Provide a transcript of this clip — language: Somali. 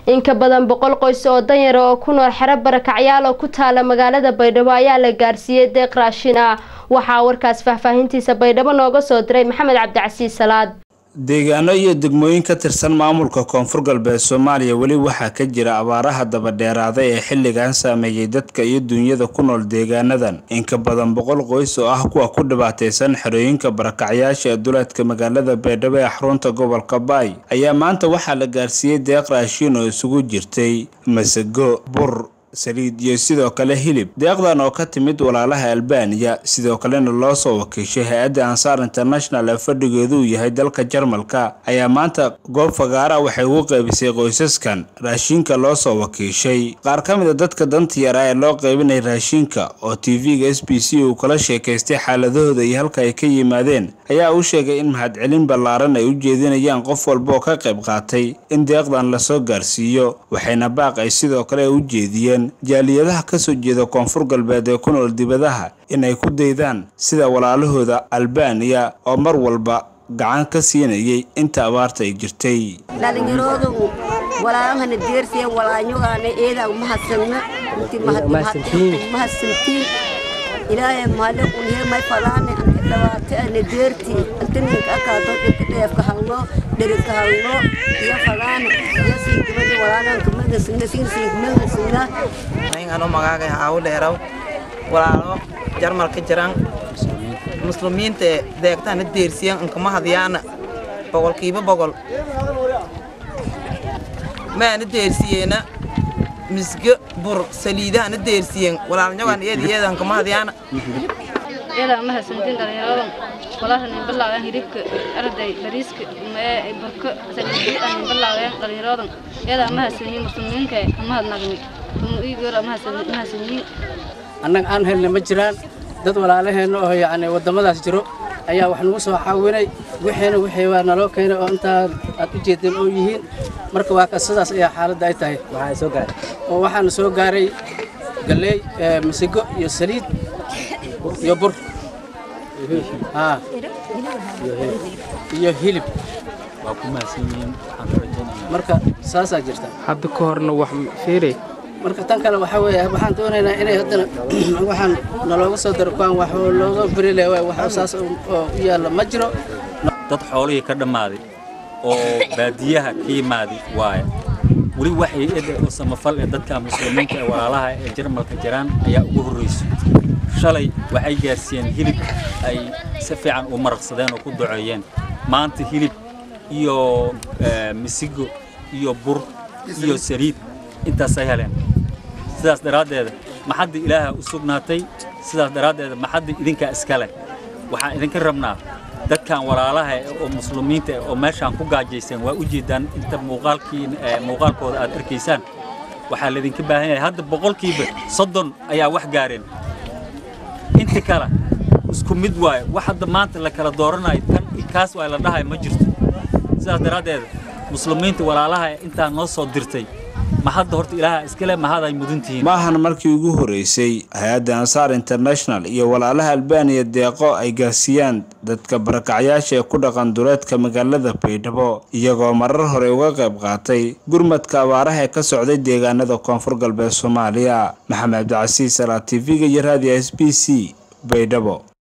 in ka badan boqol qoys oo danyar oo ku nool xero barakacyaal oo ku taala magaalada baydhabo ayaa la gaarsiiyey deeq raashin ah waxaa warkaas faahfaahintiisa baydhabo nooga soo diray maxamed cabdicasiis salaad deegaano iyo degmooyin ka tirsan maamulka koonfur galbeed soomaaliya weli waxaa ka jira abaaraha dabadheeraada ee xilligan saameeyey dadka iyo duunyada ku nool deegaanadan in ka badan boqol qoys oo ah kuwa ku dhibaataysan xerooyinka barakacyaasha ee duleedka magaalada baydhabo ee xarunta gobolka baay ayaa maanta waxaa la gaarsiiyey deeq raashiin oo isugu jirtay masago bur saliid iyo sidoo kale hilib deeqdan oo ka timid walaalaha albaniya sidoo kalena loo soo wakiishay hay-adda ansaar international ee fadhigeedu uu yahay dalka jarmalka ayaa maanta goob fagaara waxay ugu qaybisay qoysaskan raashiinka loo soo wakiishay qaar ka mid a dadka danta yar ah ee loo qaybinay raashiinka oo tv-ga s b c uu kala sheekaystay xaaladahooda iyo halka ay ka yimaadeen ayaa u sheegay in mahadcelin ballaaran ay u jeedinayaan qof walba oo ka qayb qaatay in deeqdan lasoo gaarsiiyo waxayna baaq ay sidoo kale u jeediyeen jaaliyadaha ka soo jeeda koonfur galbeed ee ku nool dibadaha inay ku daydaan sida walaalahooda albaniya oo mar walba gacan ka siinayay inta abaarta ay jirtay dhalinyaroodu walaalahana deersiya walaanyogaana eedaa mahadsanna mahadsantiin ilaahay maale unhe may falaane anka dhawaate ana deerti antaninka akaato dhibka dheefka halno dherigka halno iyo falaane iyo sinkimada walaalanka magasina sinsiinka magasina ano magaaga haawu dheeraw walaalo jarmalka jiran muslimiinta deegtana deersiyan inkama hadyaana boqolkiiba boqol maana deersiyeena misgo bur saliidahana deersiyen walaalnyogan iyada iyada inkama hadyaana iyada ma hasantin dhalinyaradan walahan balaagan hiribka arday bariiska mee burka saliidi aan balaagan dhalinyaradan iyada ma hasanin muslimiinka ma hadnagni annaga aan helna ma jiraan dad walaalaheenna oo yacni waddamadaas jiro ayaa wax nagu soo caawinay wixiina wixii waa naloo keenay oo intaa aad u jeedeen oo yihiin marka waa ka sidaas ayaa xaaladda ay tahay oo waxaana soo gaaray galley masigo iyo saliid iyo bur iyo hilib marka saasaa jirta hadda ka horna wax fiiri marka tan kale waxaa weeye waxaan doonaynaa inay haddana waxaan nalooga soo daro kuwaan wax looga beri leh wax saas oo u yaalla ma jiro dad xoolihii ka dhammaaday oo baadiyaha ka yimaaday waaye weli waxay ede oo samafal ee dadka muslimiinta ee walaalaha ee jarmalka jiraan ayaa ugu horrayso shalay waxay gaarsiiyeen hilib ay si fiican u maraqsadeen oo ku duceeyeen maanta hilib iyo misigo iyo bur iyo saliid intaasay heleen sidaas daraaddeeda maxadda ilaaha u sugnaatay sidaas daraaddeeda maxadda idinkaa iska leh waxaan idinka rabnaa dadkan walaalaha oo muslimiinta oo meeshaan ku gaajayseen waa u jeedaan inta muuqaalkii muuqaalkooda aad arkaysaan waxaa laydinka baahan yahay hadda boqolkiiba soddon ayaa wax gaareen inta kale isku mid waaye wax hadda maanta la kala dooranayo kan kaas waa la dhahay ma jirto sidaas daraaddeeda muslimiinta walaalaha intaa noo soo dirtay mahadda horta ilaaha iskale mahad ay mudan tihiin maahan markii ugu horeysay hay-adda ansaar international iyo walaalaha albaniya deeqo ay gaarsiiyaan dadka barakacyaasha ee ku dhaqan duleedka magaalada baydhabo iyagoo marar hore uga qayb qaatay gurmadka abaaraha ee ka socday deegaanada koonfur galbeed soomaaliya maxamed cabdicasiis salaa t v-ga iyo raadiyo s b c baydhabo